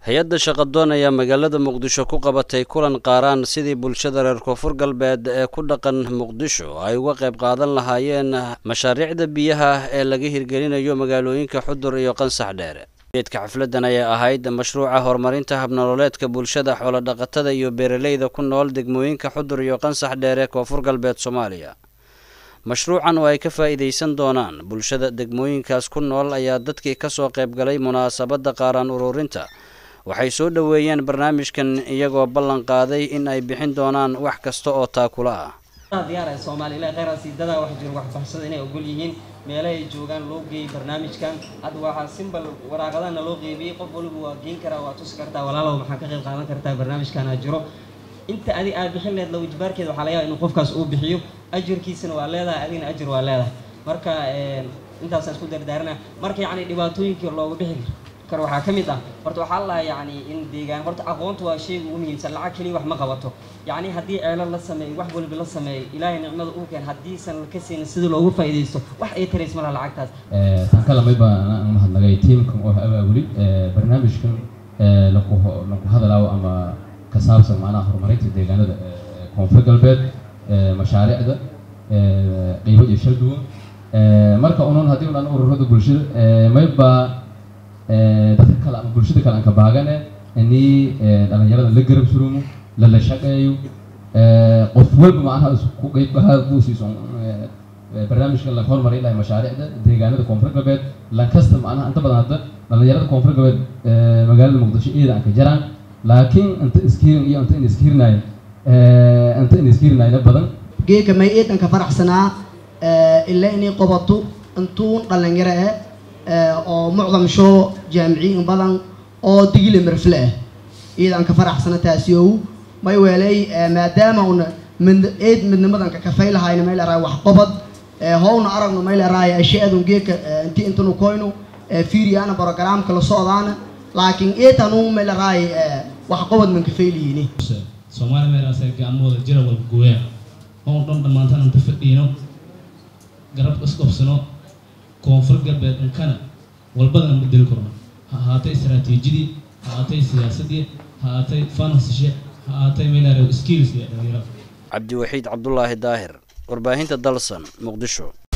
hay-adda shaqadoon ayaa magaalada muqdisho ku qabatay kulan qaaraan sidii bulshada reer koonfur galbeed ee ku dhaqan muqdisho ay uga qayb qaadan lahaayeen mashaariicda biyaha ee laga hirgelinayo magaalooyinka xudur iyo qansax dheere geedka xafladan ayaa ahayd mashruuca horumarinta habnololeedka bulshada xoolodhaqatada iyo beeraleyda ku nool degmooyinka xudur iyo qansax dheere koonfur galbeed soomaaliya mashruucan oo ay ka faa'iidaysan doonaan bulshada degmooyinkaas ku nool ayaa dadkii kasoo qayb galay munaasabadda qaaraan ururinta waxay soo dhoweeyeen barnaamijkan iyagoo ballan qaaday in ay bixin doonaan wax kasta oo taakula ah diyaar soomaali ilaa kheyraasi dadaa wax jiro waxbaxsada inay ogol yihiin meelaha ay joogaan loo geeyey barnaamijkan hadda waxaa simbal waraaqadana loo qeybiyey qof waliba waa geen karaa waa tusi kartaa walaalow maxaa ka qayb qaadan kartaa barnaamijkana jiro inta adig aad bixin leed law ijbaarkeeda waxaa laga yaaba inuu qofkaas uu bixiyo ajirkiisana waa leedahay adigna ajir waa leedahay marka intaasaan isku dardaarana marka yacni dhibaatooyinkii looga bixi karo waxaa ka mid ah horta waxaa lahaa yacni in deegaan horta aqoontu waa shayga ugu muhiimsan lacag keliya wax ma qabato yacni haddii ceelo la sameeyo wax waliba la sameeyo ilaahay nicmada uu keen haddiisan ka siinin sida loogu faa'iidaysto wax ay tarays malaha lacagtaas tan ka lamay baa aan mahadnagay tiimkan oo abaabuli barnaamijkan lagu lagu hadalaawo ama ka saabsan macnaha horumarinta deegaanada koonfur galbeed mashaariicda qiimo iyo shal duwan marka unan haddii unan ururada bulshada mayba dadka kale ama bulshada kale aan ka baagane inii dhalinyarada la garab surumo lala shaqeeyo qof walba macnaha isku qeybaha buusiiso barnaamijkan la hormarin lahay mashaariicda deegaanada koonfur galbeed lankasta macnaha inta badan hadda dhalinyarada koonfur galbeed magaalada muqdisho iyada aan ka jaraan laakiin inta iskiirin iyo inta in iskiirinayo inta in iskiirinayna badan geeka may eedanka faraxsanaa ilaa inay qabato intuun dhalinyaro ah oo mucdam shoo jaamiciyin badan oo digile marfle ah iyadaan ka faraxsana taasi ow may weelay maadaama una mid eed midnimadan ka kafay lahayna may laraay wax qabad howna aragno may laraay ashaadun geeka inti intanu koyno fiiriyaana programka la socdaana laakiin eetanu may laraay wax qabad man kafay lihini soomaali meelaas gacmahooda jira walba gooyaa oon dhan dhammaantaan inta fadhiino garab isqobsano koonfur galbeed inkana walbadana bedeli karno ha ahaatay istaraatiijidii ha ahaatay siyaasadii ha ahaatay finansishe ha ahaatay meelaare skills iyo dhalinyarada cabdiwaxiid cabdulaahi daahir warbaahinta dalsan muqdisho